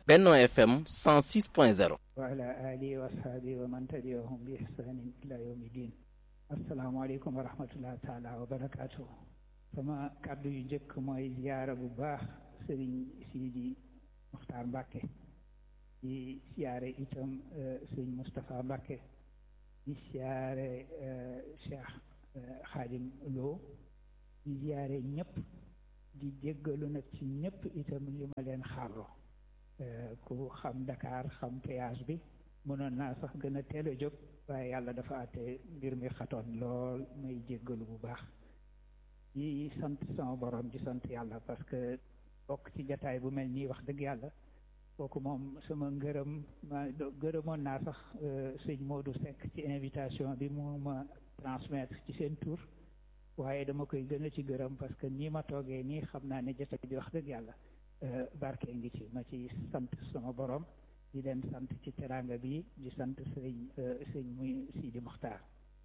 Benno FM 106.0 wa ala alihi wa ashabihi wa man tabi'ahum bi ihsanin ila yawmi din asalaamaaleykum wa rahmatullah taala wa barakaatu sama kàddu yu njëkk mooy ziyaara bu baax sëriñ Sidi Muxtaar Mbàkke di siyaare itam sëriñ Moustapha Mbàkke di siyaare Cheikh Xaadim Lo di ziyaare ñëpp di jéggalu nag ci ñëpp itam li ma leen xaarlo ku xam Dakar xam péage bi mënoon naa sax gën a teel a jóg waaye yàlla dafa àtte mbir mi xatoon lool may jéggalu bu baax di sant sama borom di sant yàlla parce que bokk ci jataay bu mel nii wax dëgg yàlla kooku moom sama ngërëm ma gërëmoon naa sax sëñ Modou Seck ci invitation bi mu ma transmettre ci seen tour waaye dama koy gën a ci gërëm parce que nii ma toogee nii xam naa ne jataay bi wax dëgg yàlla barke ngi ci ma ci sant sama borom di leen sant ci teraanga bi di sant sëñ sëñ muy Sidi Muxtaar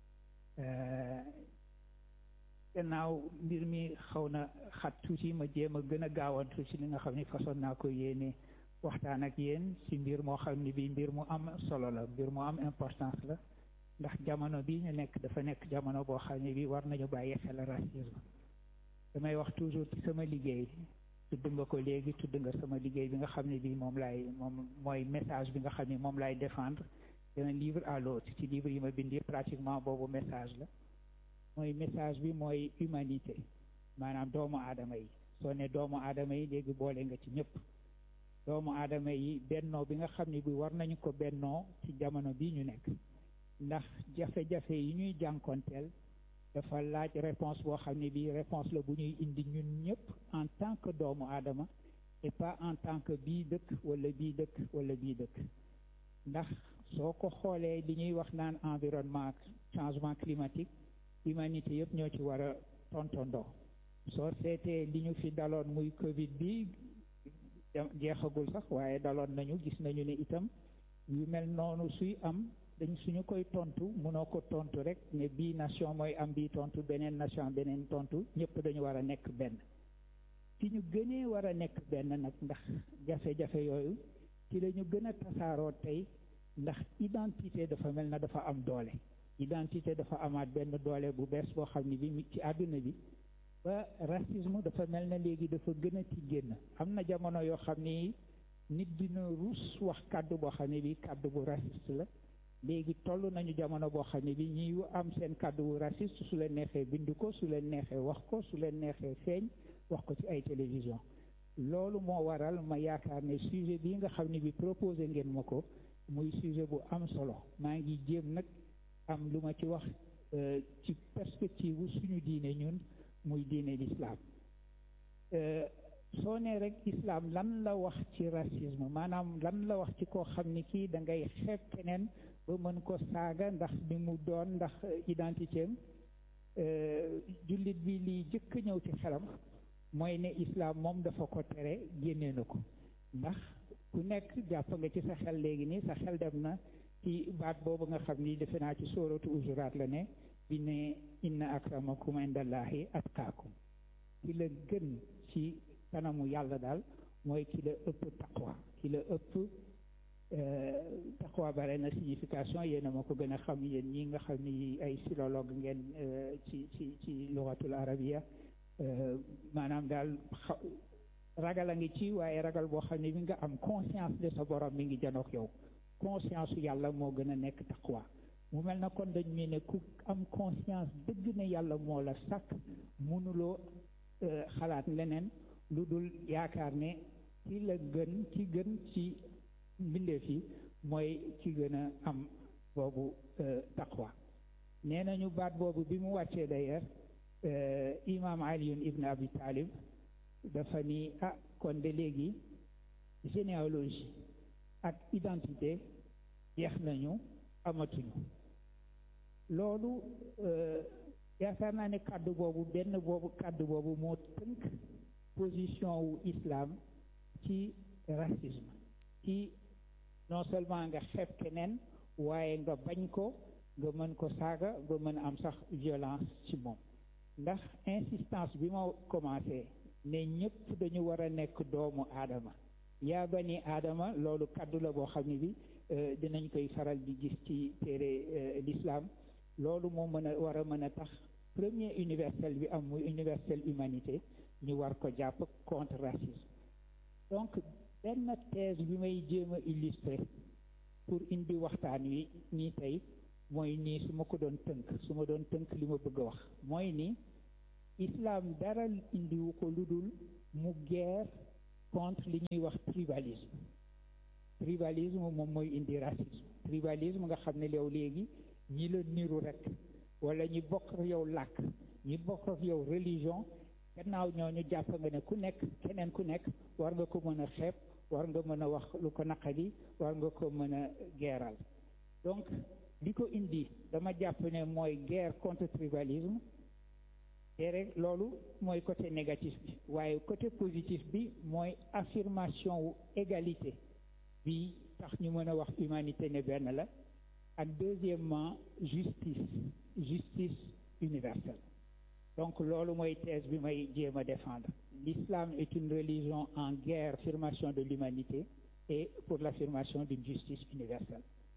gannaaw mbir mi xaw na xat tuuti ma jéem a gën a gaawantu ci li nga xam ni façon naa ko yéene waxtaan ak yéen ci mbir moo xam ni bi mbir mu am solo la mbir mu am importance la ndax jamono bi ñu nekk dafa nekk jamono boo xam ne bi war nañu bàyyi xel racisme damay wax toujours ci sama liggéey tudd nga ko léegi tudd nga sama liggéey bi nga xam ne bii moom laay moom mooy message bi nga xam ne moom laay défendre d'un livre à l'autre ci livre yi ma bindi pratiquement boobu message la mooy message bi mooy humanité maanaam doomu aadama yi soo ne doomu aadama yi léegi boole nga ci ñëpp doomu aadama yi bennoo bi nga xam ne bi war nañu ko bennoo ci jamono bii ñu nekk ndax jafe-jafe yi ñuy jànkonteel dafa laaj réponse boo xam ne bii réponse la bu ñuy indi ñun ñëpp en tant que doomu aadama et pas en tant que bii dëkk wala bii dëkk wala bii dëkk ndax soo ko xoolee li ñuy wax naan environnement changement climatique humanité yëpp ñoo ci war a tontondoo soo seetee li ñu fi daloon muy Covid bi jeexagul sax waaye daloon nañu gis nañu ne itam yu mel noonu suy am dañ suñu koy tontu mënoo ko tontu rek ne bii nation mooy am bii tontu beneen nation beneen tontu ñëpp dañu war a nekk benn ci ñu gënee war a nekk benn nag ndax jafe-jafe yooyu ci la ñu gën a tasaaroo tey ndax identité dafa mel na dafa am doole identité dafa amaat benn doole bu bees boo xam ne bi ci àdduna bi ba racisme dafa mel na léegi dafa gën a ci génn am na jamono yoo xam ni nit dina rus wax kàddu boo xam ne bi kàddu bu raciste la léegi toll nañu jamono boo xam ne bi ñuy am seen kàddu bu raciste su leen neexee bind ko su leen neexee wax ko su leen neexee feeñ wax ko ci ay télévision loolu moo waral ma yaakaar ne sujet bii nga xam ne bi proposé ngeen ma ko muy sujet bu am solo maa ngi jéem nag am lu ma ci wax ci perspective wu suñu diine ñun muy diine l'islam soo nee rek islam lan la wax ci racisme maanaam lan la wax ci koo xam ni kii da ngay xeeb keneen ba mën ko saaga ndax bi mu doon ndax identité am jullit bi liy jëkk ñëw ci xelam mooy ne islam moom dafa ko tere génnee na ko ndax ku nekk jàpp nga ci sa xel léegi nii sa xel dem na ci baat boobu nga xam ni defe naa ci sóoratu Ujuraat la ne bi ne inna akramakum indallahi atqaakum ki la gën ci kanamu yàlla daal mooy ki la ëpp taqwa ki la ëpp taqwa bare na signification yéen a ma ko gën a xam yéen ñi nga xam ni ay philologue ngeen ci ci ci lugatul arabia maanaam daal ragal a ngi ci waaye ragal boo xam ne mi nga am conscience de sa borom mi ngi janook yow conscience su yàlla moo gën a nekk taqwa mu mel na kon dañ mu ne ku am conscience dëgg ne yàlla moo la sàkk mënuloo xalaat leneen lu dul yaakaar ne ci la gën ci gën ci mbindeef yi mooy ci gën a am boobu taqwa nee nañu baat boobu bi mu wàccee d'ailleurs imam aliyun ibn abi talib dafa ni ah kon de léegi généalogie ak identité jeex nañu amatuñu loolu yaakaar naa ne kàddu boobu benn boobu kàddu boobu moo tënk position wu islam ci racisme ci non seulement nga xeeb keneen waaye nga bañ ko nga mën ko saaga nga mën am sax violence ci moom ndax insistance bi ma commencé ne ñëpp dañu war a nekk doomu aadama yaa bani aadama loolu kaddu la boo xam ne bi dinañ koy faral di gis ci téere l'islam loolu moo mën a war a mën a tax premier universel bi am muy universel humanité ñu war ko jàpp contre racisme donc benn thèse bi may jéem a illustrer pour indi waxtaan wi nii tey mooy nii su ma ko doon tënk su ma doon tënk li ma bëgg a wax mooy ni islam dara indiwu ko lu dul mu guerre contre li ñuy wax tribalisme tribalisme moom mooy indi racisme tribalisme nga xam ne yow léegi ñi la niru rek wala ñi bokk ak yow làkk ñi bokk ak yow religion gannaaw ñooñu jàpp nga ne ku nekk keneen ku nekk war nga ko mën a xeeb war nga mën a wax lu ko naqadi war nga ko mën a geeral donc li ko indi dama jàpp ne mooy guerre contre tribalisme te rek loolu mooy côté négatif bi waaye côté positif bi mooy affirmation wu égalité bi tax ñu mën a wax humanité ne benn la ak deuxièmement justice justice universelle donc loolu mooy thèse bi may jéem a défendre l'islam est une religion en guerre affirmation de l'humanité et pour l'affirmation d'une justice universelle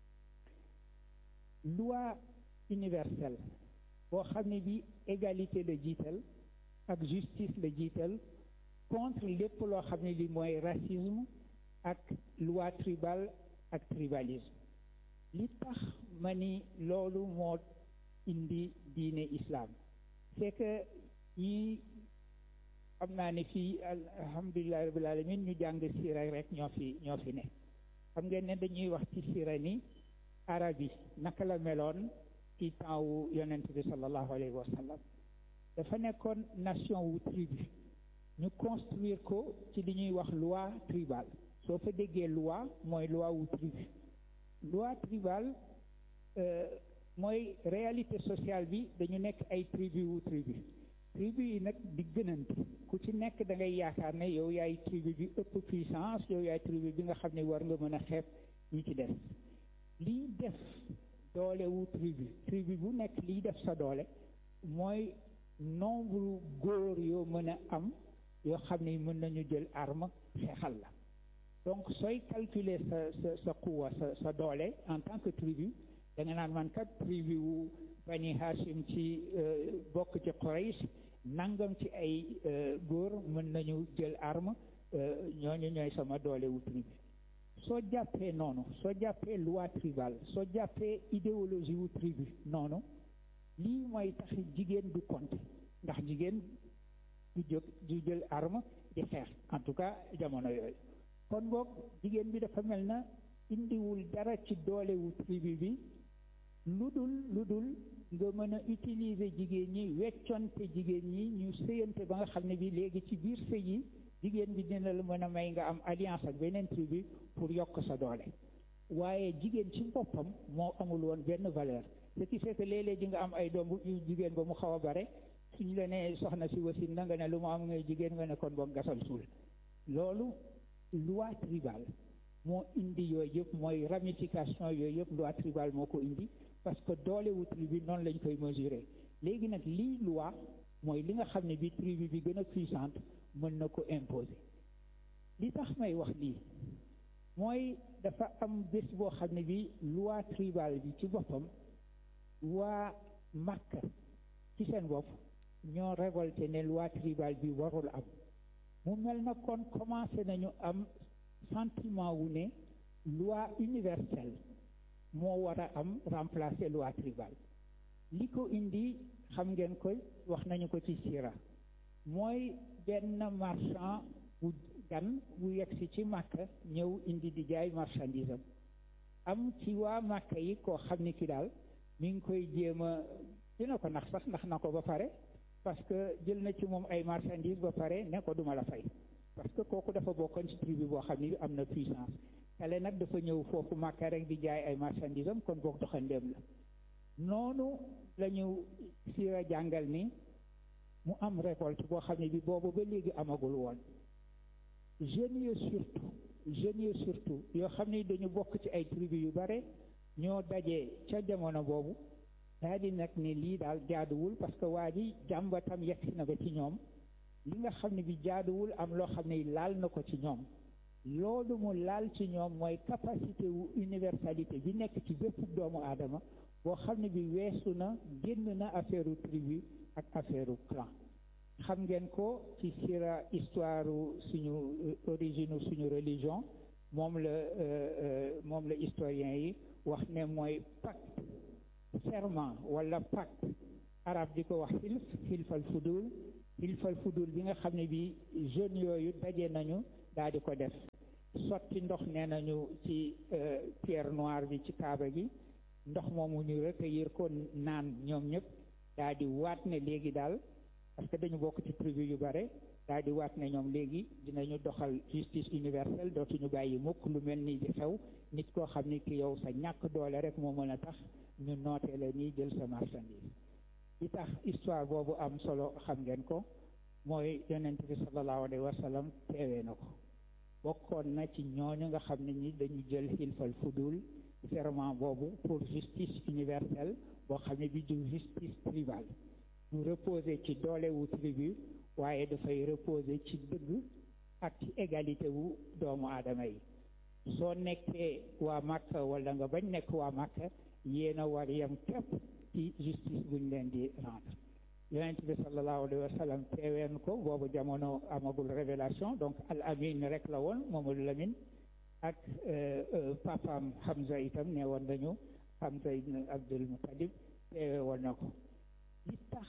loi universelle boo xam ne bi égalité la jiital ak justice la jiital contre lépp loo xam ne li mooy racisme ak loi tribal ak tribalisme li tax ma ni loolu moo indi diine islam c'est que ñi xam naa ne fii alhamdulillahi rabbil alamin ñu jàng siira rek ñoo fi ñoo fi ne xam ngeen ne dañuy wax ci siira ni arab yi naka la meloon ci temps wu yonent bi sallallahu alayhi wa sallam dafa nekkoon nation wu tribu ñu construire ko ci li ñuy wax loi tribale soo fa déggee loi mooy loi wu tribu loi tribale mooy réalité sociale bi dañu nekk ay tribu wu tribu tribu yi nag di gënante ku ci nekk da ngay yaakaar ne yow yaay tribu bi ëpp puissance yow yaay tribu bi nga xam ne war nga mën a xeeb ñi ci des liy def doole wu tribu tribu bu nekk liy def sa doole mooy nombre góor yoo mën a am yoo xam ne mën nañu jël arme xeexal la donc sooy calculer sa sa sa quwa sa sa doole en tant que tribu da nga naan man kat tribu wu bani hashim ci bokk ci Quraysh nangam ci ay góor mën nañu jël arme ñooñu ñooy sama doole wu tribu soo jàppee noonu soo jàppee loi tribale soo jàppee idéologie wu tribu noonu lii mooy tax jigéen du compter ndax jigéen du jóg du jël arme di xeex en tout cas jamono yooyu kon boog jigéen bi dafa mel na indiwul dara ci doole wu tribu bi lu dul lu dul nga mën a utiliser jigéen ñi wecconte jigéen ñi ñu sëyante ba nga xam ne bi léegi ci biir sëy yi jigéen bi dina la mën a may nga am alliance ak beneen tribu pour yokk sa doole waaye jigéen ci boppam moo amul woon benn valeur ce qui fait que léeg-léeg ji nga am ay doom yu jigéen ba mu xaw a bare suñu la nee soxna si wasin na nga ne lu mu am ngay jigéen nga ne kon boog gasal suul loolu loi tribale moo indi yooyu yëpp mooy ramification yooyu yëpp loi tribale moo ko indi parce que doole wu tribu noonu lañ koy mesurer léegi nag lii loi mooy li nga xam ne bi tribu bi gën a puissante mën na ko imposer li tax may wax lii mooy dafa am bés boo xam ne bi loi tribale bi ci boppam waa Makka ci seen bopp ñoo révolté ne loi tribale bi warul am mu mel na kon commencé nañu am sentiment wu ne loi universelle moo war a am remplacer loi tribale li ko indi xam ngeen ko wax nañu ko ci sira mooy benn marchand bu gan bu yegsi ci Makka ñëw indi di jaay marchandise am am ci waa Makka yi koo xam ni ki daal mi ngi koy jéem a dina ko nax sax nax na ko ba pare parce que jël na ci moom ay marchandise ba pare ne ko duma la fay parce que kooku dafa bokkoon ci tribu boo xam ni am na puissance kale nag dafa ñëw foofu Makka rek di jaay ay marchandise am kon boog doxandeem la noonu la ñu siira jàngal ni mu am récolte boo xam ne bi boobu ba léegi amagul woon jeunes yi surtout jeunes yi surtout yoo xam ne dañu bokk ci ay tribu yu bare ñoo dajee ca jamono boobu daal di nag ne lii daal jaaduwul parce que waa ji jàmbatam yegsi na ba ci ñoom li nga xam ne bi jaaduwul am loo xam ne laal na ko ci ñoom loolu mu laal ci ñoom mooy capacité wu universalité bi nekk ci bépp doomu aadama boo xam ne bi weesu na génn na affaire u tribu ak affaire u clan xam ngeen ko ci sira histoire suñu origine suñu religion moom la moom la historien yi wax ne mooy pacte serment wala pacte arab di ko wax xilf xilfal fudul xilfal fudul bi nga xam ne bi jeunes yooyu daje nañu daal di ko def sotti ndox nee nañu ci pierre noire bi ci kaaba gi ndox moomu ñu recueillir ko naan ñoom ñëpp daal di waat ne léegi daal parce que dañu bokk ci tribu yu bare daal di waat ne ñoom léegi dinañu doxal justice universelle dootuñu bàyyi mukk lu mel ni di xew nit koo xam ni ki yow sa ñàkk doole rek moo mën a tax ñu nootee la nii jël sa marchandise li tax histoire boobu am solo xam ngeen ko mooy yonent bi sallallahu alayhi wa sallam teewee na ko bokkoon na ci ñooñu nga xam ne ñi dañu jël xilfal fudul serment boobu pour justice universelle boo xam ne bi du justice tribale du reposer ci doole wu tribu waaye dafay reposer ci dëgg ak ci égalité wu doomu aadama yi soo nekkee waa Makka wala nga bañ nekk waa Makka yéen a war yem képp ci justice buñ leen di rendre yonent bi sallallahu alayhi wa sallam teeween ko boobu jamono amagul révélation donc al amin rek la woon Mamadou Lamine ak papaam Hamza itam ne woon nañu Hamza ibn Abdul Muttalib teewe woon na ko li tax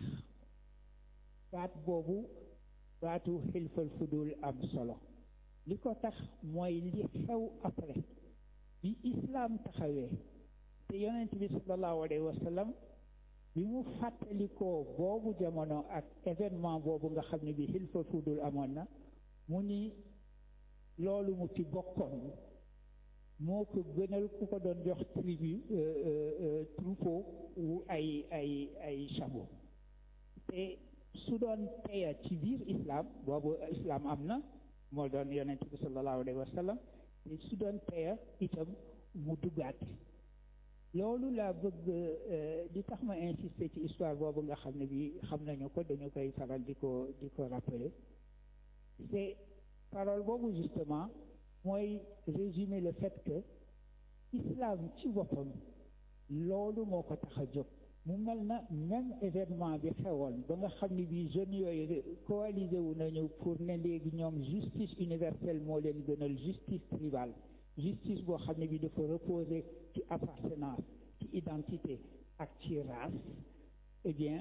baat boobu baatu xilfal fudul am solo li ko tax mooy li xew après bi islam taxawee te yonent bi sallallahu alayhi wa sallam bi mu fàttalikoo boobu jamono ak événement boobu nga xam ne bi xilfal fudul amoon na mu ni loolu mu ci bokkoon moo ko gënal ku ko doon jox tribu troupeau wu ay ay ay chameau te su doon teya ci biir islam boobu islam am na moo doon yonent bi sallallahu alayhi wa sallam te su doon teya itam mu duggaat loolu laa bëgg li tax ma insister ci histoire boobu nga xam ne bi xam nañu ko dañu koy faral di ko di ko rappeler c'est parole boobu justement mooy résumer le fait que islam ci boppam loolu moo ko tax a jóg mu mel na même événement bi xewoon ba nga xam ne bii jeunes yooyu coalisé wu nañu pour ne léegi ñoom justice universelle moo leen gënal justice tribale justice boo xam ne bi dafa reposer ci appartenance ci identité ak ci race eh bien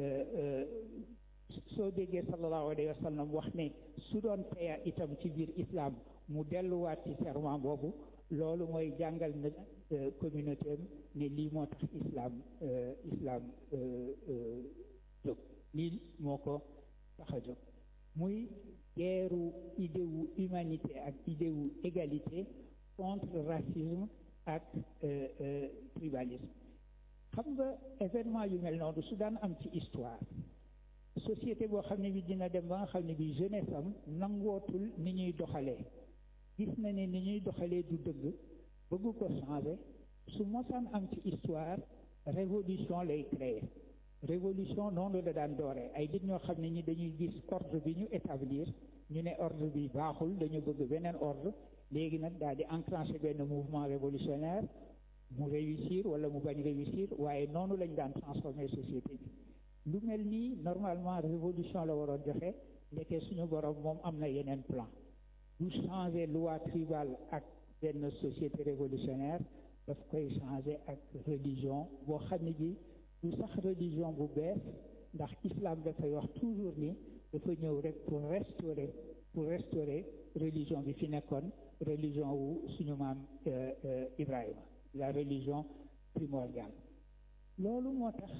soo déggee sallallahu alayhi wa sallam wax ne su doon teya itam ci biir islam mu delluwaat ci serment boobu loolu mooy jàngal na communauté am ne lii moo tax islam islam jóg lii moo ko tax a jóg muy guerru idée wu humanité ak idée wu égalité contre racisme ak tribalisme xam nga événement yu mel noonu su daan am ci histoire société boo xam ne bi dina dem ba nga xam ne bi jeunesse am nangootul ni ñuy doxalee gis na ne ni ñuy doxalee du dëgg bëgg ko changer su mosaan am ci histoire révolution lay créer révolution noonu la daan dooree ay nit ñoo xam ne ñi dañuy gis ordre bi ñu établir ñu ne ordre bi baaxul dañu bëgg beneen ordre léegi nag daal di enclencher benn mouvement révolutionnaire mu réussir wala mu bañ réussir waaye noonu lañ daan transformer société bi lu mel nii normalement révolution la waroon joxe ndeke suñu borom moom am na yeneen plan du changer loi tribale ak benn société révolutionnaire daf koy changer ak religion boo xam ne ji du sax religion bu bees ndax islam dafay wax toujours ni dafa ñëw rek pour restaurer pour restaurer religion bi fi nekkoon religion wu suñu maam Ibrahima la religion primordiale loolu moo tax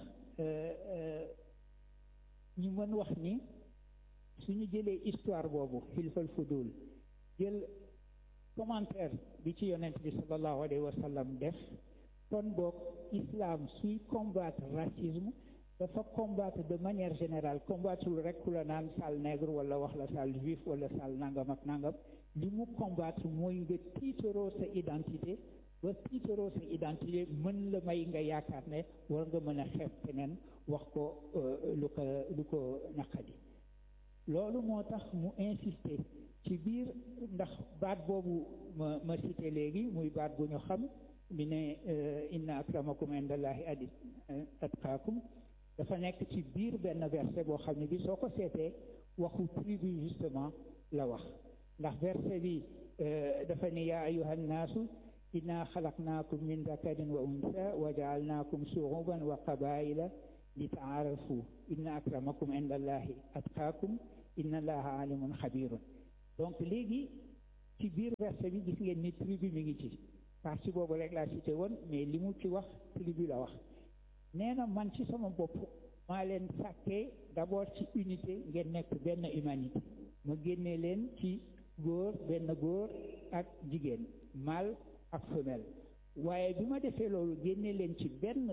ñu mën wax ni suñu jëlee histoire boobu xilfal fudul jël commentaire bi ci yonent bi sallallahu alayhi wa sallam def kon boog islam suy combattre racisme dafa combattre de manière générale combattre rek ku la naan sale nègre wala wax la sale juif wala sale nangam ak nangam li mu combattre mooy nga tiitaroo sa identité ba tiitaroo sa identité mën la may nga yaakaar ne war nga mën a xeeb keneen wax ko lu ko lu ko naqadi loolu moo tax mu insister ci biir ndax baat boobu ma ma cité léegi muy baat bu ñu xam mi ne inna akramakum indallahi adi atqaakum dafa nekk ci biir benn verset boo xam ne bi soo ko seetee waxu tribu justement la wax ndax verset bi dafa ne yaa ayuha nnaasu inna xalaqnaakum min dakarin wa unsa wa jaalnaakum shuuban wa qabaila li taarafu inna akramakum indallahi atqaakum inna allaha alimun xabirun donc léegi ci biir verset bi gis ngeen ni tribu mi ngi ci partie boobu rek laa cité woon mais li mu ci wax tribu la wax nee na man ci sama bopp maa leen sàkkee d'abord ci unité ngeen nekk benn humanité ma génnee leen ci góor benn góor ak jigéen mâle ak femelle waaye bi ma defee loolu génnee leen ci benn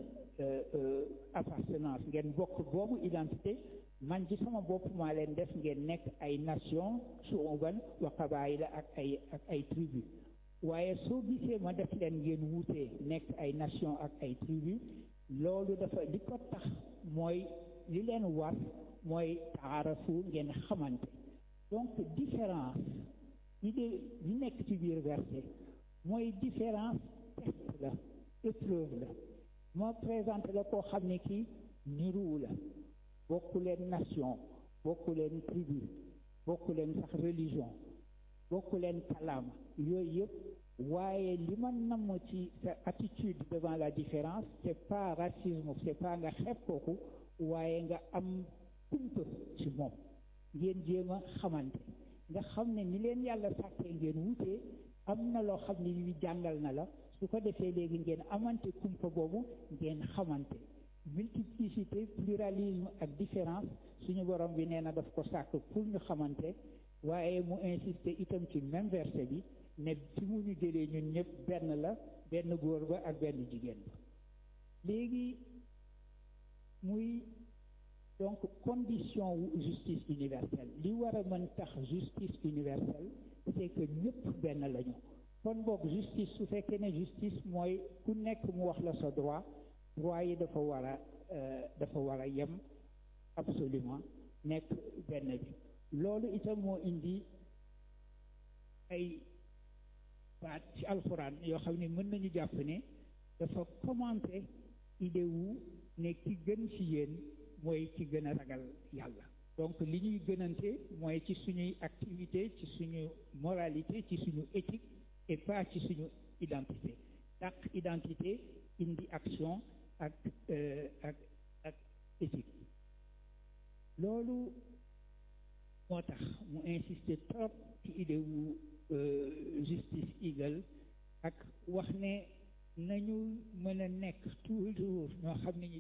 appartenance ngeen bokk boobu identité man ci sama bopp maa leen def ngeen nekk ay nation suuban wa qabaayila ak ay ak ay tribu waaye soo gisee ma def leen ngeen wuutee nekk ay nation ak ay tribu loolu dafa li ko tax mooy li leen war mooy taarafu ngeen xamante donc différence yi de li nekk ci biir verset mooy différence test la épreuve la moo présenté la koo xam ne kii niruwu la bokku leen nation bokku leen tribu bokku leen sax religion bokku leen kalaama yooyu yëpp waaye li ma namm ci sa attitude devant la différence c'est pas racisme c'est pas nga xeeb kooku waaye nga am kumpa ci moom ngeen jéem a xamante nga xam ne ni leen yàlla sàkkee ngeen wutee am na loo xam ne yu jàngal na la su ko defee léegi ngeen amante kumpa boobu ngeen xamante multiplicité pluralisme ak différence suñu borom bi nee na daf ko sàkk pour ñu xamante waaye mu insister itam ci même verset bi ne fi mu ñu jëlee ñun ñëpp benn la benn góor ba ak benn jigéen ba léegi muy donc condition wu justice universelle li war a mën tax justice universelle c'est que ñëpp benn lañu kon boog justice su fekkee ne justice mooy ku nekk mu wax la sa droit droit yi dafa war a dafa war a yem absolument nekk benn bi loolu itam moo indi ay baat ci alxuraan yoo xam ne mën nañu jàpp ne dafa commenter idée wu ne ki gën ci yéen mooy ki gën a ragal yàlla donc li ñuy gënante mooy ci suñuy activité ci suñu moralité ci suñu éthique et pas ci suñu identité ndax identité indi action ak ak ak éthique loolu moo tax mu insister trop ci idée wu justice égal ak wax ne nañu mën a nekk toujours ñoo xam ne ñi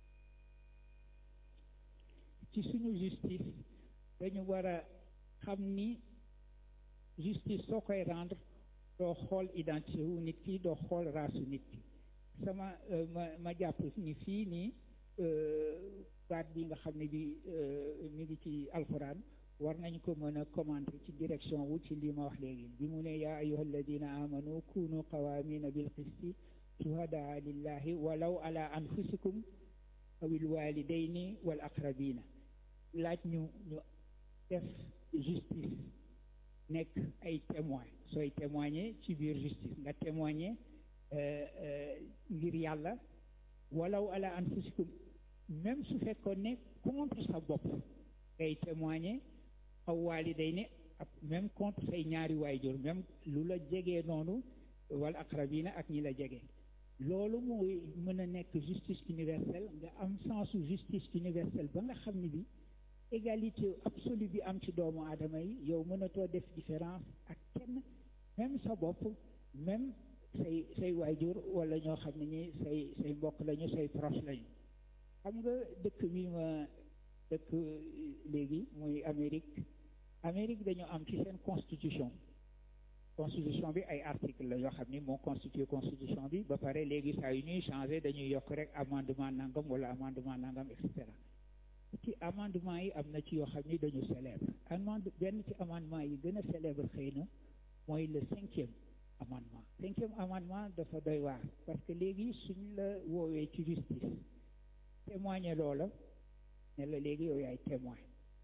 ci suñu justice dañu war a xam ni justice soo koy rendre doo xool identité wu nit ki doo xool raasu nit ki sama ma ma jàpp ni fii nii baat bi nga xam ne bi mi ngi ci alxuraan war nañ ko mën a commenter ci direction wu ci li ma wax léegi bi mu ne yaa ayuha alladina amanu kunu qawamina bil qisti shuhadaa lillahi walaw ala anfusikum awil walidayni wal aqrabina laaj ñu ñu def justice nekk ay témoin sooy témoigner ci biir justice nga témoigner ngir yàlla walaw ala anfusikum même su fekkoon ne contre sa bopp ngay témoigner aw waalidayni ak même contre say ñaari waayjur même lu la jegee noonu wal aqrabina ak ñi la jege loolu mooy mën a nekk justice universelle nga am sensu justice universelle ba nga xam ne bi égalité absolue bi am ci doomu aadama yi yow mënatoo def différence ak kenn même sa bopp même say say waajur wala ñoo xam ne ñi say say mbokk lañu say proche lañu xam nga dëkk bi ma dëkk léegi muy Amérique Amérique dañu am ci seen constitution constitution bi ay article la yoo xam ni moo constitué constitution bi ba pare léegi saa yu ñuy changé dañuy yokk rek amendement nangam wala amendement nangam et cetera ci amendement yi am na ci yoo xam ni dañu célèbre amende benn ci amendement yi gën a célèbre xëy na mooy le cinquième amendement cinquième amendement dafa doy waar parce que léegi suñ la woowee ci justice témoigner loola ne la léegi yow yaay témoin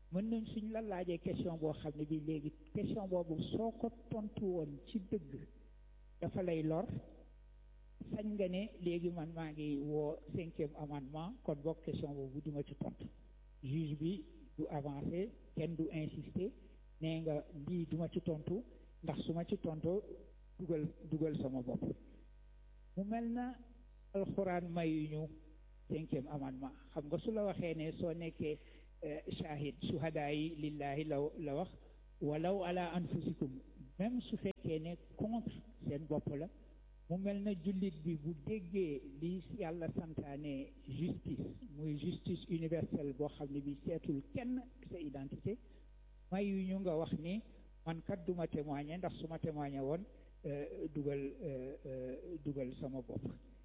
mën nañ suñ la laajee question boo xam ne bi léegi question boobu soo ko tontu woon ci dëgg dafa lay lor sañ nga ne léegi man maa ngi woo cinquième amendement kon boog question boobu duma ci tontu juge bi du avancé kenn du insister nee nga lii duma ci tontu ndax su ma ci tontu dugal dugal sama bopp mu mel na alxuraan mayuñu cinquième amendement xam nga su la waxee ne soo nekkee shahid suhadaa yi lillahi la la wax walaw ala anfusikum même su fekkee ne contre seen bopp la mu mel na jullit bi bu déggee li yàlla santaane justice muy justice universelle boo xam ne bi seetul kenn sa identité mayu ñu nga wax ni man kat duma témoigner ndax su ma témoigner woon dugal dugal sama bopp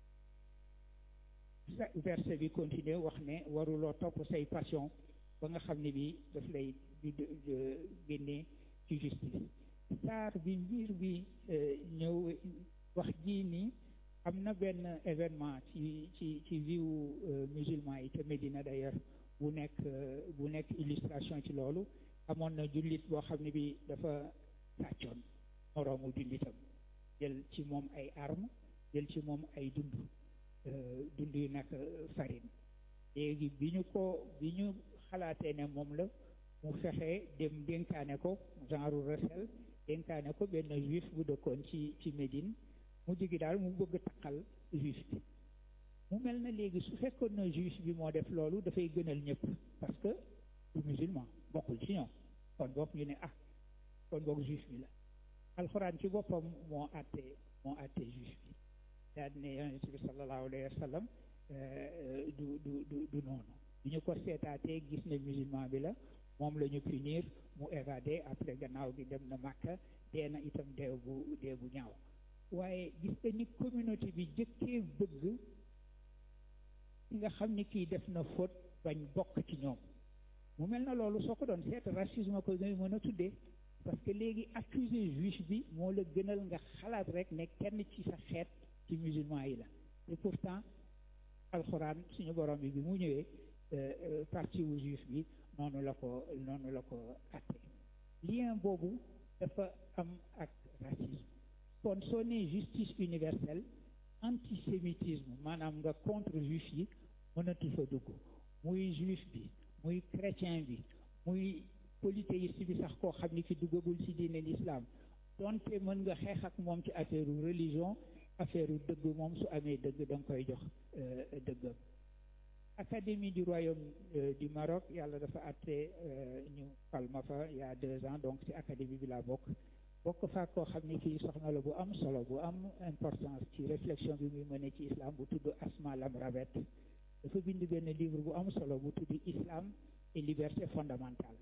verset bi continuer wax ne waruloo topp say passion ba nga xam ne bi daf lay di génnee ci justice saar bi mbir bi ñëw wax jii nii am na benn événement ci ci ci viwu musulman yi te Médina d'ailleurs bu nekk bu nekk illustration ci loolu amoon na jullit boo xam ne bi dafa sàccoon moroomu jullitam jël ci moom ay arme jël ci moom ay dund dund yu nag farine léegi bi ñu ko bi ñu xalaatee ne moom la mu fexe dem dénkaane ko genre recel dénkaane ko benn juif bu dëkkoon ci ci Médine mu jigi daal mu bëgg taqal juif bi mu mel na léegi su fekkoon na juif bi moo def loolu dafay gënal ñëpp parce que du musulman bokkul ci ñoom kon boog ñu ne ah kon boog juif bi la alxuraan ci boppam moo àttee moo àttee juif bi daal ne yonent bi sallallahu alayhi wa sallam du du du du noonu bi ñu ko seetaatee gis ne musulman bi la moom la ñu punir mu évadé après gannaaw gi dem na Màkka dee na itam dee bu dee bu ñaaw waaye gis nga ni communauté bi jëkkee bëgg ki nga xam ni kii def na faute bañ bokk ci ñoom mu mel na loolu soo ko doon seet racisme ko ngay mën a tuddee parce que léegi accusé juif bi moo la gënal nga xalaat rek ne kenn ci sa xeet ci musulman yi la et pourtant alxuraan suñu borom bi bi mu ñëwee parti wu juif bi noonu la ko noonu la ko atte lien boobu dafa am ak racisme kon soo nee justice universelle antisémitisme maanaam nga contre juif yi mënatu fa dugg muy juif bi muy chrétien bi muy polythéiste bi sax koo xam ni ki duggagul ci diine l'islam donte mën nga xeex ak moom ci affaire religion affaire dëgg moom su amee dëgg da nga koy jox dëggam académie du royaume du Maroc yàlla dafa àtte ñu palma fa il y a deux ans donc ci académie bi laa bokk bokk fa koo xam ni kii soxna la bu am solo bu am importance ci réflexion bi muy mëne ci islam bu tudd Asma Lamrabet dafa bind benn livre bu am solo bu tudd islam et liberté fondamentale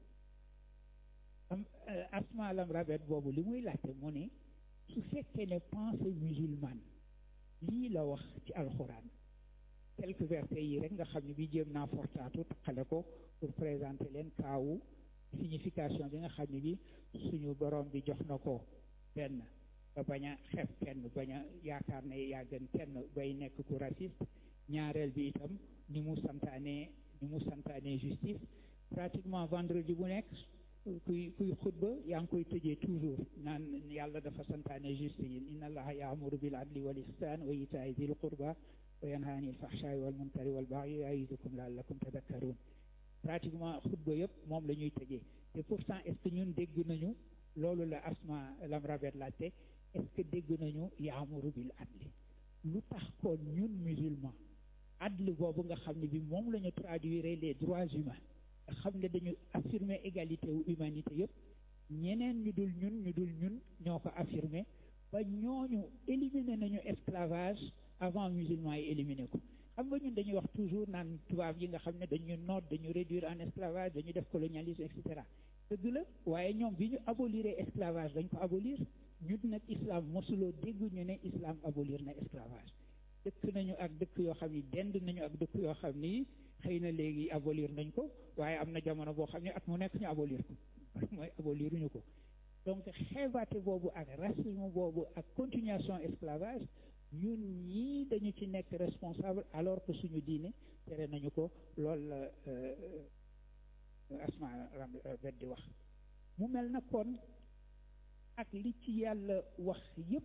am Asma Lamrabet boobu li muy laajte mu ne su fekkee ne pensée musulmane lii la wax ci alxuraan quelques versets yi rek nga xam ne bi jéem naa fortaatu taqale ko pour présenter leen kaawu signification bi nga xam ne bi suñu borom bi jox na ko benn ba bañ a xeeb kenn bañ a yaakaar ne yaa gën kenn bay nekk ku raciste ñaareel bi itam ni mu santaane ni mu santaane justice pratiquement vendredi bu nekk kuy kuy xutba yaa ngi koy tëjee toujours naan yàlla dafa santaane justice yi inna allaha yaamuru bil adli wal ihsan wa itaai dil qurba wa yanha anil fahshaai wal munkari wal bagyi yaidukum laallakum tadakkarun pratiquement xutba yëpp moom la ñuy tëjee te pourtant est ce que ñun dégg nañu loolu la asma lam rabet laajte est ce que dégg nañu yaamuru bil adli lu tax kon ñun musulman adl boobu nga xam ne bi moom la ñu traduire les droits humains nga xam ne dañu affirmer égalité wu humanité yëpp ñeneen ñu dul ñun ñu dul ñun ñoo ko affirmer ba ñooñu éliminer nañu esclavage avant musulman yi éliminer ko xam nga ñun dañuy wax toujours naan tubaab yi nga xam ne dañu noot dañu réduire en esclavage dañu def colonialisme et cetera dëgg la waaye ñoom bi ñu abolir esclavage dañ ko abolir ñun nag islam mosuloo dégg ñu ne islam abolir na esclavage dëkk nañu ak dëkk yoo xam ni dend nañu ak dëkk yoo xam ni xëy na léegi abolir nañ ko waaye am na jamono boo xam ne at mu nekk ñu abolir ko mooy aboliruñu ko donc xeebaate boobu ak racisme boobu ak continuation esclavage ñun ñii dañu ci nekk responsable alors que suñu diine tere nañu ko loolu la asma bet di wax mu mel na kon ak li ci yàlla wax yépp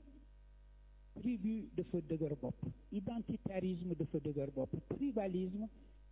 tribu dafa dëgër bopp identitarisme dafa dëgër bopp tribalisme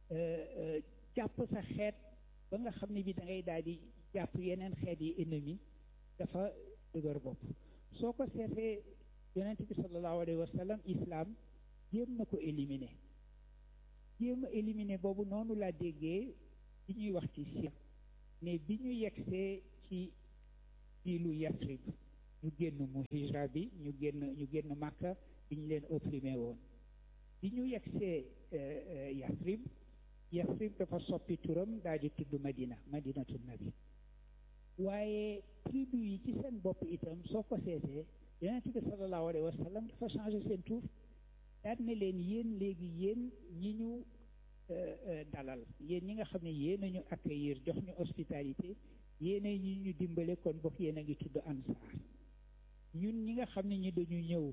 jàpp sa xeet ba nga xam ne bi da ngay daal di jàpp yeneen xeet yi ennemi dafa dëgër bopp soo ko seetee yonent bi sallallahu alayhi wa sallam islam jéem na ko éliminer jéem a éliminer boobu noonu laa déggee bi ñuy wax ci sir ne bi ñu yegsee ci diilu Yasrib ñu génn mu hijra bi ñu génn ñu génn Makka bi ñu leen opprimé woon bi ñu yegsee Yasrib Yasrib dafa soppi turam daal di tudd Madina Madinatu Nabi waaye tribu yi ci seen bopp itam soo ko seetee yonent bi sallallahu alayhi wa sallam dafa changé seen tur daal ne leen yéen léegi yéen ñi ñu dalal yéen ñi nga xam ne yéen a ñu accueillir jox ñu hospitalité yéen a ñi ñu dimbale kon bokk yéen a ngi tudd ansaar ñun ñi nga xam ne ñi dañu ñëw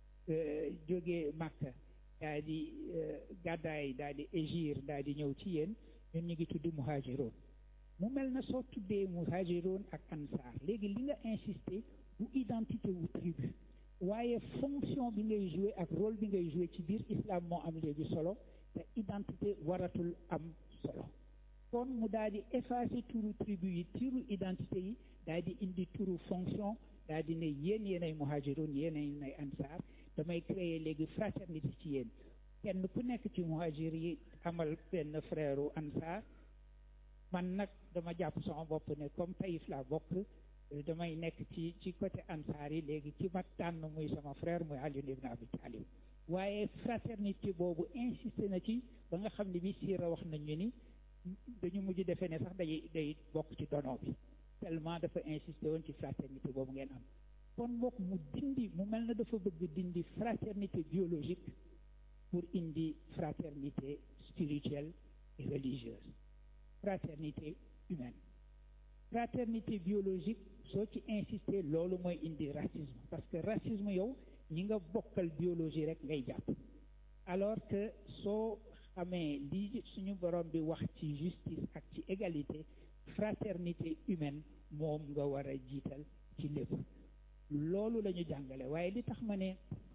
jóge Makka daal di gàddaay daal di égir daal di ñëw ci yéen ñun ñu ngi tudd muhaajiroon mu mel na soo tuddee muhaajiroon ak ansaar léegi li nga insisté bu identité wu tribu waaye fonction bi ngay joué ak rôle bi ngay joué ci biir islam moo am léegi solo te identité waratul am solo kon mu daal di effacer turu tribu yi turu identité yi daal di indi turu fonction daal di ne yéen yéenay muhaajiroon yéenay ansaar damay créer léegi fraternité ci yéen kenn ku nekk ci muhajir yi amal benn frère u ansaar man nag dama jàpp sama bopp ne comme Taïf laa bokk damay nekk ci ci côté ansaar yi léegi ci ma tànn muy sama frère muy Ali ibn Abi Talib waaye fraternité boobu insisté na ci ba nga xam ne bi siira wax nañu ni dañu mujj defee ne sax day day bokk ci dono bi tellement dafa insisté woon ci fraternité boobu ngeen am kon mbokk mu dindi mu mel na dafa bëgg dindi fraternité biologique pour indi fraternité spirituelle et religieuse fraternité humaine fraternité biologique soo ci insister loolu mooy indi racisme parce que racisme yow ñi nga bokkal biologie rek ngay jàpp alors que soo xamee li suñu borom bi wax ci justice ak ci égalité fraternité humaine moom nga war a jiital ci lépp loolu la ñu jàngale waaye li tax ma ne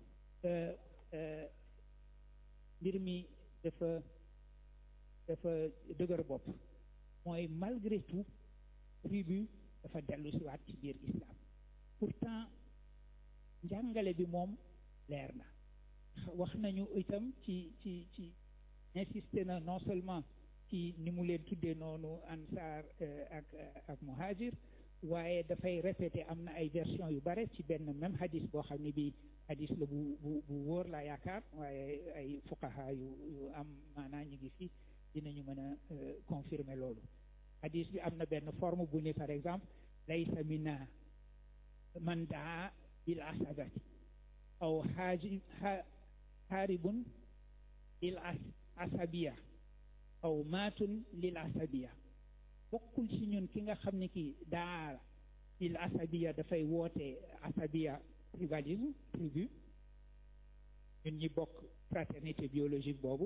mbir mi dafa dafa dëgër bopp mooy malgré tout tribu dafa dellu si waat ci biir islam pourtant njàngale bi moom leer na wax nañu itam ci ci ci insisté na non seulement ci ni mu leen tuddee noonu ansaar ak ak muhajir waaye dafay répété am na ay version yu bare ci benn même hadis boo xam ne bi hadis la bu bu bu wóor laa yaakaar waaye ay fuqaha yu yu am maanaa ñu ngi fi dinañu mën a confirmer loolu hadis bi am na benn forme bu ne par exemple laysa minna man daa bil asabati aw haaji haaribun lil asabiya aw maatun lil asabiya bokkul ci ñun ki nga xam ne ki daa il asabiya dafay woote asabiya tribalisme tribu ñun ñi bokk fraternité biologique boobu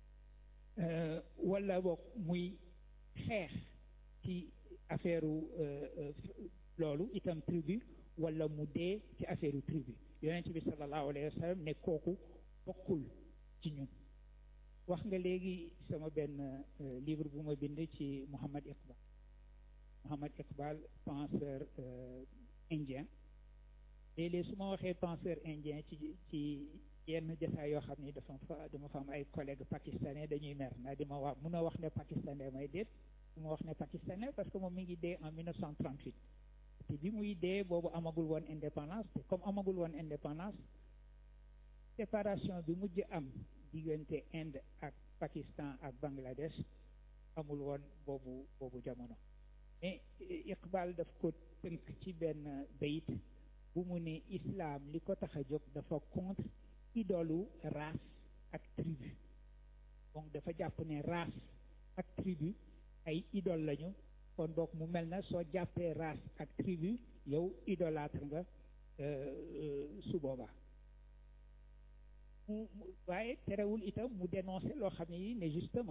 wala bokk muy xeex ci affaire loolu itam tribu wala mu dee ci affaire tribu yonent bi sallallahu alayhi wa sallam ne kooku bokkul ci ñun wax nga léegi sama benn livre bu ma bind ci Muhammad Iqbal Muhammad Iqbal penseur indien léeg-léeg su ma waxee penseur indien ci ci yenn jotaay yoo xam ni dafa fa dama fa am ay collègues pakistanais dañuy mer ndax di ma wax mun a wax ne pakistanais may déet su ma wax ne pakistanais parce que moom mi ngi dee en 1938 te bi muy dee boobu amagul woon indépendance te comme amagul woon indépendance séparation bi mujj am diggante Inde ak Pakistan ak Bangladesh amul woon boobu boobu jamono mais Iqbal daf ko tënk ci benn bayit bu mu ne islam li ko tax a jóg dafa contre idolu race ak tribu donc dafa jàpp ne race ak tribu ay idole lañu kon donc mu mel na soo jàppee race ak tribu yow idolâtre nga su boobaa mu waaye terewul itam mu dénoncé loo xam ne yi ne justement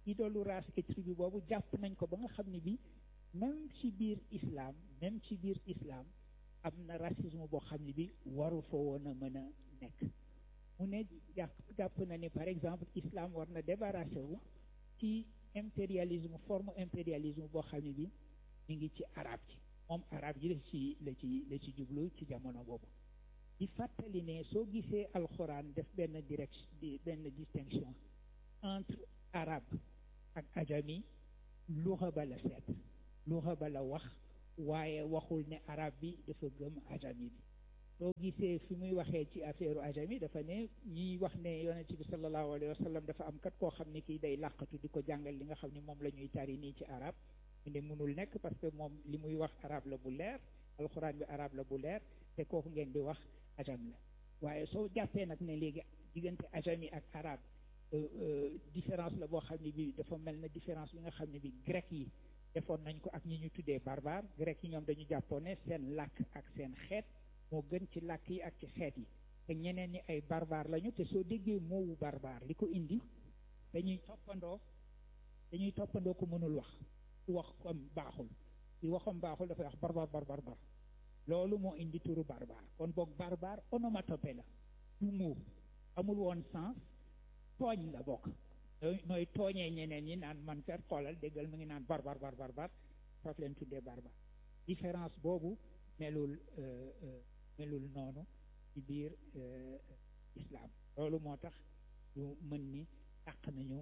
idolu race et tribu boobu jàpp nañ ko ba nga xam ne bi même ci biir islam même ci biir islam am na racisme boo xam ne bi waru fa woon a mën a nekk mu ne jàpp jàpp na ni par exemple islam war na débarrassé wu ci impérialisme forme impérialisme boo xam ne bi ñu ngi ci arab ji moom arab ji la ci la ci la ci jublu ci jamono boobu di fàttali ne soo gisee alxuraan def benn direction benn distinction entre arabe ak ajami luxa ba la seet luxa ba la wax waaye waxul ne arab bi dafa gëm ajami bi soo gisee fi muy waxee ci affaire ajami dafa ne ñiy wax ne yonent bi sallallahu alayhi wa sallam dafa am kat koo xam ne kii day làqatu di ko jàngal li nga xam ne moom la ñuy tari nii ci arab mu ne mënul nekk parce que moom li muy wax arab la bu leer alxuraan bi arab la bu leer te kooku ngeen di wax ajam la waaye soo jàppee nag ne léegi diggante ajami ak arab différence la boo xam ne bi dafa mel na différence bi nga xam ne bi grec yi defoon nañ ko ak ñi ñu tuddee barbare grec yi ñoom dañu jàppoon ne seen làkk ak seen xeet moo gën ci làkk yi ak ci xeet yi te ñeneen ñi ay barbare lañu te soo déggee moowu barbare li ko indi dañuy toppandoo dañuy toppandoo ko mënul wax ku wax comme baaxul ci waxam baaxul dafay wax barbar barbar bar loolu moo indi turu barbare kon boog barbare onomatopée la du mot amul woon sens tooñ la bokk nooy nooy tooñee ñeneen ñi naan man fer xoolal déggal mu ngi naan barbar barbar bar foofu leen tuddee barbare différence boobu melul melul noonu ci biir islam loolu moo tax ñu mën ni dàq nañu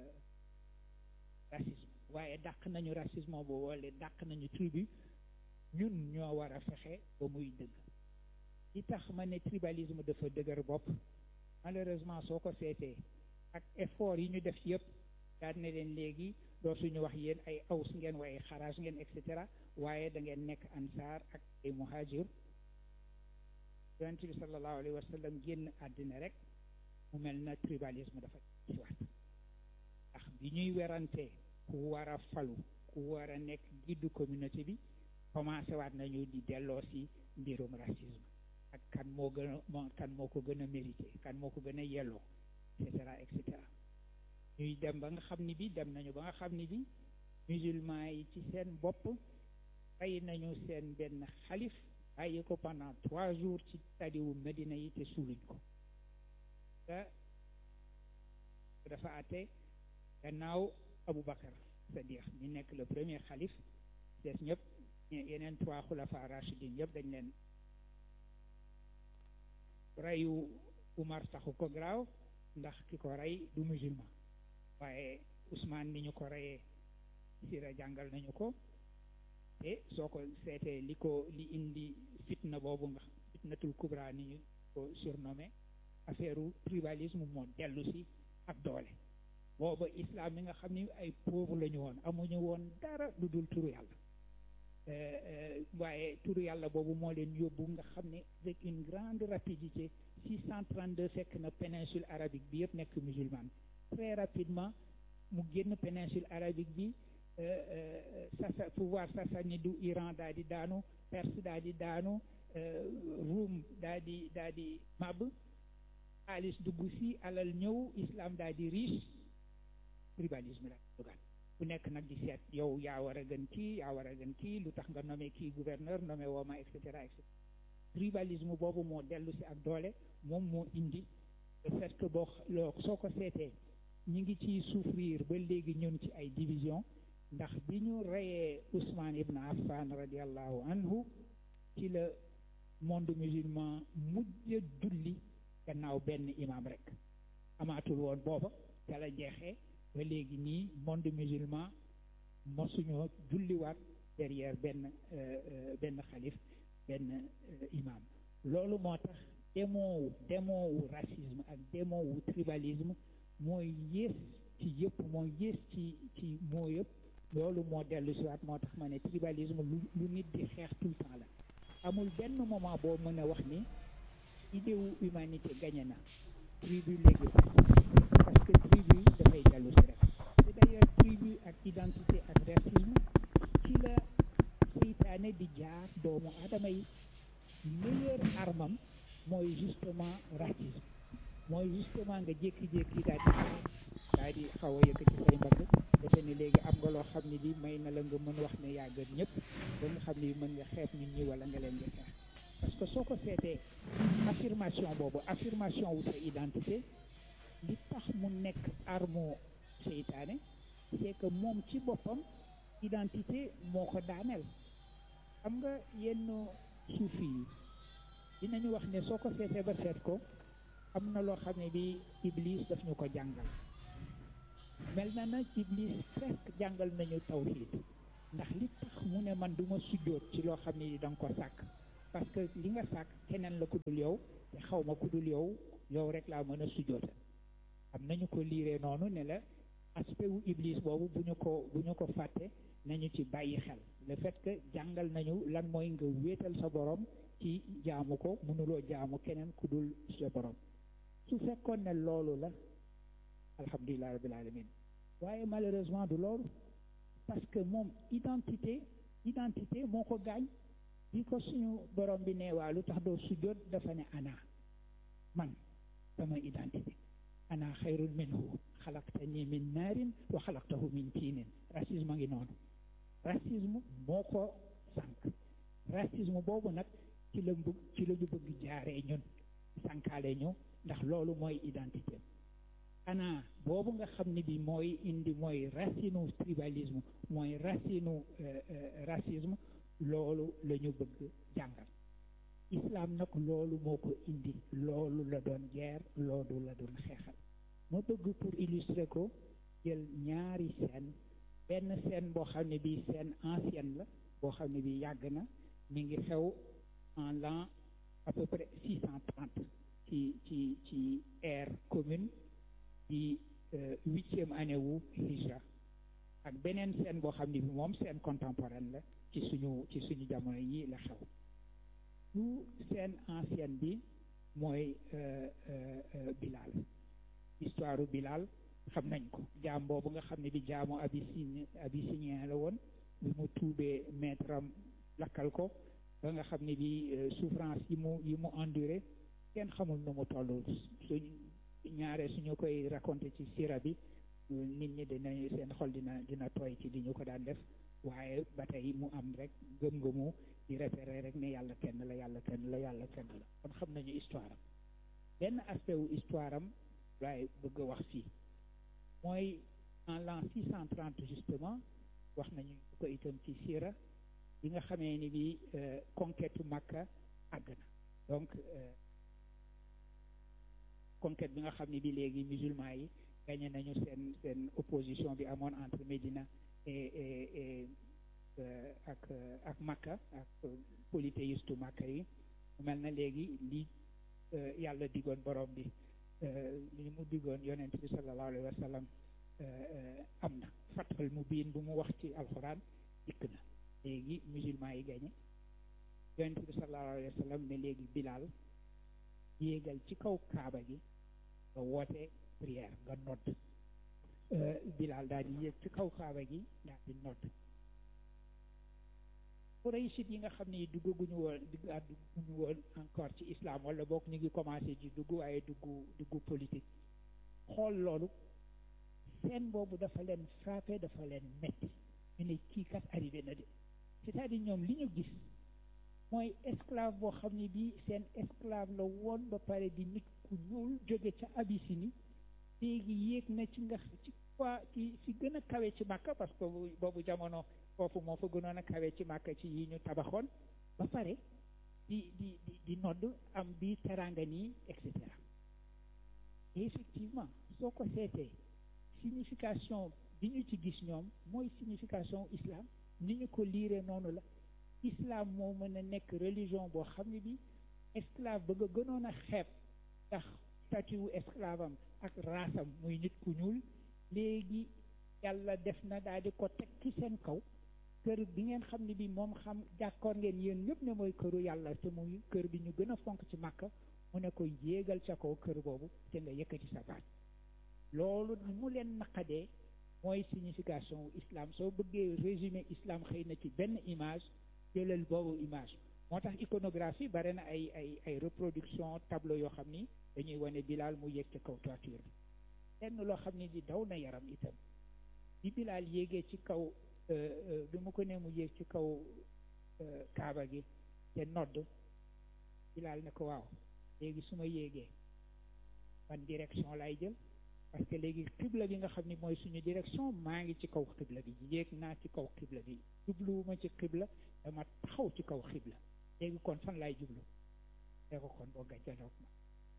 racisme waaye dàq nañu racisme boobu wala dàq nañu tribu ñun ñoo war a fexe ba muy dëgg li tax ma ne tribalisme dafa dëgër bopp malheureusement soo ko seetee ak effort yi ñu def yëpp daal ne leen léegi dootuñu wax yéen ay aws ngeen waaye xaraas ngeen et cetera waaye da ngeen nekk ansaar ak ay muhajir yonent bi sallallahu alayhi wa sallam génn àddina rek mu mel na tribalisme dafa ci waat ndax bi ñuy werante ku war a falu ku war a nekk guide communauté bi commencé waat nañu di delloo si mbirum racisme ak kan moo gën a moo kan moo ko gën a mérité kan moo ko gën a yelloo et cetera et cetera ñuy dem ba nga xam ni bi dem nañu ba nga xam ni bi musulman yi ci seen bopp bàyyi nañu seen benn xalif bàyyi ko pendant trois jours ci tadiwu Medina yi te suuluñ ko te dafa àtte gannaaw Aboubacar c'est-à-dire ñu nekk le premier xalif des ñëpp yeneen trois xulafa rachidin yëpp dañ leen reyu Umar taxu ko graaw ndax ki ko rey du musulman waaye Ousmane ni ñu ko reyee sira jàngal nañu ko te soo ko seetee li ko li indi fitna boobu nga fitnatul kubra ni ñu ko surnommé affaire tribalisme moo dellu si ak doole booba islam mi nga xam ni ay pauvre la ñu woon amuñu woon dara lu dul turu yàlla waaye turu yàlla boobu moo leen yóbbu nga xam ne avec une grande rapidité 632 fekk na péninsule arabique bi yëpp nekk musulmane très rapidement mu génn péninsule arabique bi sasa pouvoir sassanide Iran daal di daanu Perse daal di daanu Roum daal di daal di màbb xaalis dugg si alal ñëw islam daal di riche tribalisme daal di dugaat ku nekk nag di seet yow yaa war a gën kii yaa war a gën kii lu tax nga nommé kii gouverneur nommé wooma et cetera et cetera tribalisme boobu moo dellu si ak doole moom moo indi le fait que boo loo soo ko seetee ñi ngi ciy souffrir ba léegi ñun ci ay division ndax bi ñu reyee Ousmane Ibn Affan radiallahu anhu ci la monde musulman mujj julli gannaaw benn imam rek amaatul woon booba ca la jeexee ba léegi nii monde musulman mosuñoo julliwaat derrière benn benn xalif benn imam loolu moo tax demoowu demoowu racisme ak demoowu tribalisme mooy yées ci yëpp mooy yées ci ci moo yëpp loolu moo dellu si waat moo tax ma ne tribalisme lu lu nit di xeex tout le temps la amul benn moment boo mën a wax ni idée wu humanité gagné na tribu léegi parce que tribu dafay dellu si rek te d'ailleurs tribu ak identité ak racisme ci la seytaane di jaar doomu aadama yi meilleur armam mooy justement racisme mooy justement nga jékki-jékki daal di daal di xaw a yëkkati say mbagg defe ne léegi am nga loo xam ne bi may na la nga mën wax ne yaa gën ñëpp ba nga xam ne mën nga xeeb nit ñi wala nga leen di xeex parce que soo ko seetee affirmation boobu affirmation wu sa identité li tax mu nekk arme seytaane c'est que moom ci boppam identité moo ko daaneel xam nga yenn suufi yi dinañu wax ne soo ko seetee ba seet ko am na loo xam ne bi iblis daf ñu ko jàngal mel na na iblis presque jàngal nañu tawhid ndax li tax mu ne man du ma sujjóot ci loo xam ne da nga ko sàkk parce que li nga sàkk keneen la ku dul yow te xaw ma ku dul yow yow rek laa mën a sujjóotal am nañu ko liiree noonu ne la aspect wu iblis boobu bu ñu ko bu ñu ko fàtte nañu ci bàyyi xel le fait que jàngal nañu lan mooy nga wéetal sa borom ci jaamu ko mënuloo jaamu keneen ku dul sa borom su fekkoon ne loolu la alhamdulilah rabbil alamin waaye malheureusement du loolu parce que moom identité identité moo ko gaañ bi ko suñu borom bi ne waa lu tax doo sujjóot dafa ne ana man sama identité ana xayrun minhu xalaqtani min naarin wa xalaqtahu min tiinin racisme a ngi noonu racisme moo ko sànq racisme boobu nag ci la bëgg ci la ñu bëgg jaaree ñun sànkaale ñu ndax loolu mooy identité ana boobu nga xam ne bi mooy indi mooy racinu tribalisme mooy racinu racisme loolu la ñu bëgg jàngal islam nag loolu moo ko indi loolu la doon guerre loolu la doon xeexal ma bëgg pour illustrer ko jël ñaari scène benn scène boo xam ne bi scène ancienne la boo xam ne bi yàgg na mi ngi xew en l'an à peu près six cent trente ci ci ci ère commune di huitième année wu hijra ak beneen scène boo xam ne bi moom scène contemporaine la ci suñu ci suñu jamono yi la xew lu scène ancienne bi mooy Bilal histoire Bilal xam nañ ko jaam boobu nga xam ne bi jaamu abyssinien abyssinien la woon bi mu tuubee maître am lakkal ko ba nga xam ne bi souffrance yi mu yi mu enduré kenn xamul nu mu toll suñ ñaare suñu koy raconté ci sira bi nit ñi dinañu seen xol dina dina tooy ci di ñu ko daan def waaye ba tey mu am rek gëm-gëmu di repérer rek ne yàlla kenn la yàlla kenn la yàlla kenn la kon xam nañu histoire am benn aspect wu histoire am laay bëgg a wax fii mooy en l'an six cent trente justement wax nañu ko itam ci sira bi nga xamee ni bi conquête Makka àgg na donc conquête bi nga xam ne bi léegi musulman yi gagné nañu seen seen opposition bi amoon entre Médina et et et ak ak Makka ak polythéiste Makka yi mu mel na léegi li yàlla digoon borom bi li mu digoon yonent bi sallallahu alayhi wa sallam am na fatal mu biin bu mu wax ci alxuraan dikk na léegi musulman yi gagné yonent bi sallallahu alayhi wa sallam ne léegi Bilal yéegal ci kaw kaaba gi nga woote prière nga nodd Bilal daal di yéeg ci kaw kaaba gi daal di nodd Qurayshit yi nga xam ne duggaguñu woon duggaat dugguñu woon encore ci islam wala boog ñu ngi commencé di dugg waaye dugg dugg politique xool loolu seen boobu dafa leen frappé dafa leen metti ñu ne kii kat arrivé na de c'est-à-dire ñoom li ñu gis mooy esclave boo xam ne bii seen esclave la woon ba pare di nit ku ñuul jóge ca Abyssinie léegi yéeg na ci nga ci quoi ci ci gën a kawe ci Makka parce que boobu jamono foofu moo fa gënoon a kawe ci Makka ci yi ñu tabaxoon ba pare di di di di nodd am bi teranga nii et cetera et effectivement soo ko seetee signification bi ñu ci gis ñoom mooy signification islam ni ñu ko liiree noonu la islam moo mën a nekk religion boo xam ne bi esclave ba nga gënoon a xeeb ndax statut wu esclave am ak raasam muy nit ku ñuul léegi yàlla def na daal di ko teg ci seen kaw kër bi ngeen xam ne bi moom xam jàkkoor ngeen yéen ñëpp ne mooy këru yàlla te muy kër bi ñu gën a fonk ci màkka mu ne ko yéegal ca kaw kër boobu te nga yëkkati sa baat loolu ni mu leen naqadee mooy signification wu islam soo bëggee résumé islam xëy na ci benn image jëlal boobu image moo tax iconographie bare na ay ay ay reproduction tableau yoo xam ni dañuy wane Bilal mu yéeg ca kaw toiture bi lenn loo xam ne di daw na yaram itam bi Bilaal yéegee ci kaw bi mu ko nee mu yéeg ci kaw kaaba gi te nodd Bilaal ne ko waaw léegi su ma yéegee ban direction lay jël parce que léegi xibla bi nga xam ni mooy suñu direction maa ngi ci kaw xibla bi yéeg naa ci kaw xibla bi jubluwuma ci xibla dama taxaw ci kaw xibla léegi kon fan laay jublu dee ko kon boo gàjjanoog ma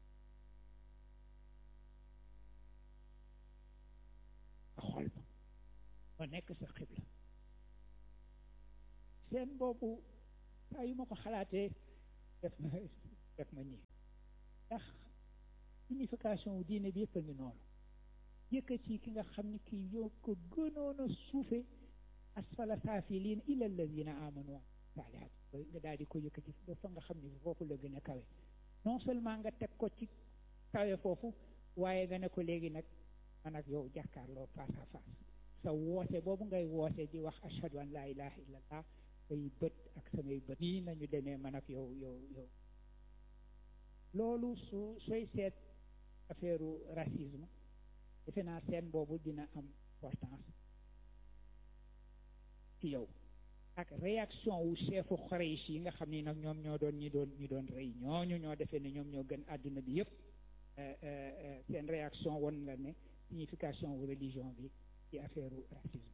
a xool ma ma nekk sa xibla seen boobu saa yu ma ko xalaatee def ma def ma nii ndax signification wu diine bi yëpp a ngi noonu yëkkati ki nga xam ni kii yow ko gënoon a suufe asfala saafiliin ila alladina amanu wa saalihaat nga daal di ko yëkkati ba fa nga xam ni foofu la gën a kawe non seulement nga teg ko ci kawe foofu waaye nga ne ko léegi nag man ak yow jàkkaarloo face à face sa woote boobu ngay woote di wax ashhadu an laa ilaha illallah say bët ak samay bët nii nañu demee man ak yow yow yow loolu su sooy seet affaire racisme defe naa seen boobu dina am importance ci yow ak réaction wu chefu Quraysh yi nga xam ni nag ñoom ñoo doon ñi doon ñi doon rey ñooñu ñoo defee ne ñoom ñoo gën àdduna bi yépp seen réaction won la ne signification wu religion bi ci affaire racisme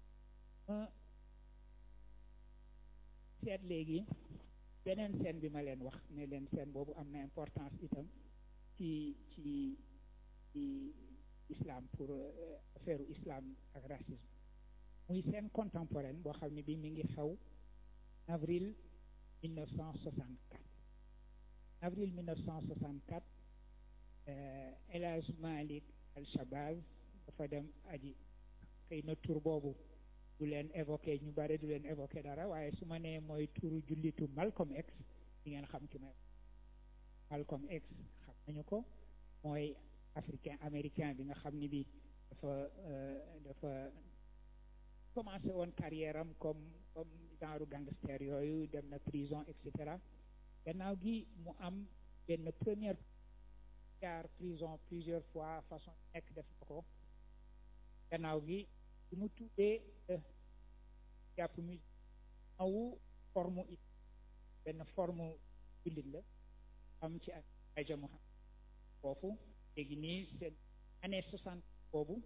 seet léegi beneen scène bi ma leen wax ne leen scène boobu am na importance itam ci ci ci islam pour affaire islam ak racisme muy scène contemporaine boo xam ne bi mi ngi xew avril 1964 avril 1964 El Hadj Malick Al Shabazz dafa dem aji xëy na tur boobu du leen évoqué ñu bare du leen évoqué dara waaye su ma nee mooy turu jullitu Malcolm X di ngeen xam ki may Malcolm X xam nañu ko mooy africain américain bi nga xam ni bi dafa dafa commencé woon carrière am comme comme genre gangster yooyu dem na prison et cetera gannaaw gi mu am benn première jaar prison plusieurs fois façon nekk def na ko gannaaw gi bi mu tuddee jàpp mu awu forme it benn forme jullit la am ci ak aja Muhammad foofu léegi nii seen année soixante boobu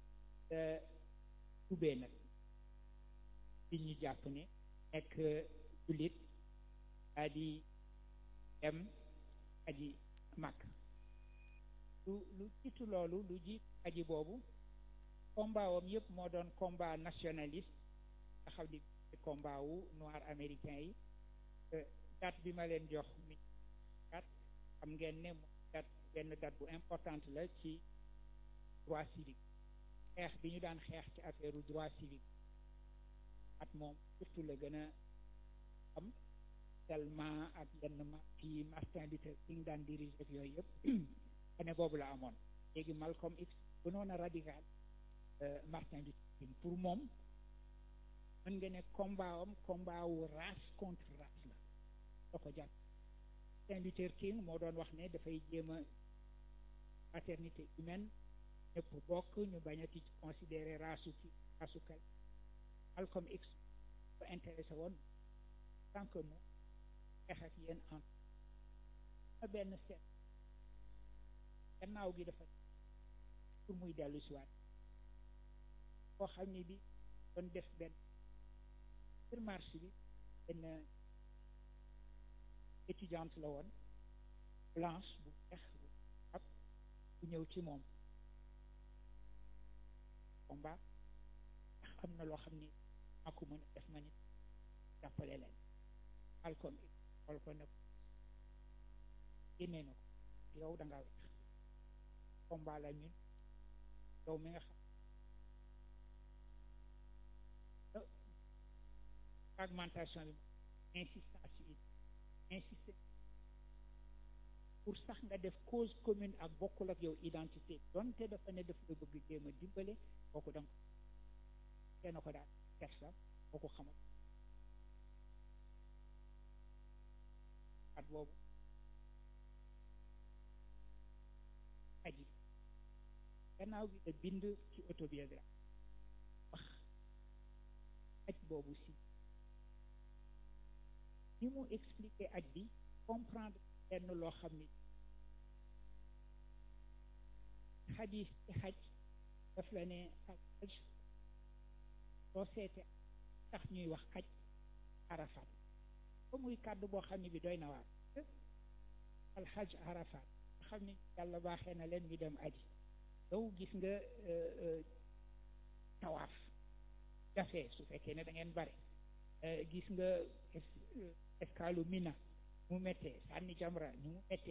tubbee nag li ñu jàpp ne nekk jullit daa di dem aji màkk lu lu jiitu loolu lu jiit aji boobu combat wam yëpp moo doon combat nationaliste nga xam ni combat wu noir américain yi date bi ma leen jox mi date xam ngeen ne mu date benn date bu importante la ci droit civique xeex bi ñu daan xeex ci affaire droit civique at moom surtout la gën a am tellement ak yenn ma ci Martin Luther King daan dirige ak yooyu yëpp année boobu la amoon léegi Malcolm X gënoon a radical Martin Luther King pour moom mën nga ne combat am combat wu race contre race la da ko jàpp Martin Luther King moo doon wax ne dafay jéem a fraternité humaine ñëpp bokk ñu bañati ci considérer race ki race kal Malcolm X ko intéressé woon tant que moom xeex ak yéen en a benn seet gannaaw gi dafa pour muy dellu si waat koo xam ni bi doon def benn sur marché bi benn étudiante la woon blanche bu weex bu ab bu ñëw ci moom combat ndax am na loo xam ni maa ko mën a def ma nit jàppale leen Malcolm X xool ko ne génnee na ko yow da ngaa weex combat la ñun yow mi nga xam fragmentation bi insistance yi insister pour sax nga def cause commune ak bokkul ak yow identité donte dafa ne daf la bëgg jéem a dimbale kooku danga kenn ko daal kersa boo ko xamal at boobu aji gannaaw bi la bind ci autobiographie wax aj boobu si ni mu expliquer aj bi comprendre lenn loo xam ni xadis ci xaj daf la ne ak aj soo seete tax ñuy wax aj arafat ba muy kàddu boo xam ne bi doy na waar alxaj arafat nga xam ne yàlla baaxee na leen ñu dem aji yow gis nga tawaaf jafe su fekkee ne da ngeen bare gis nga escale mina mu méttee sànni jamra ni mu méttee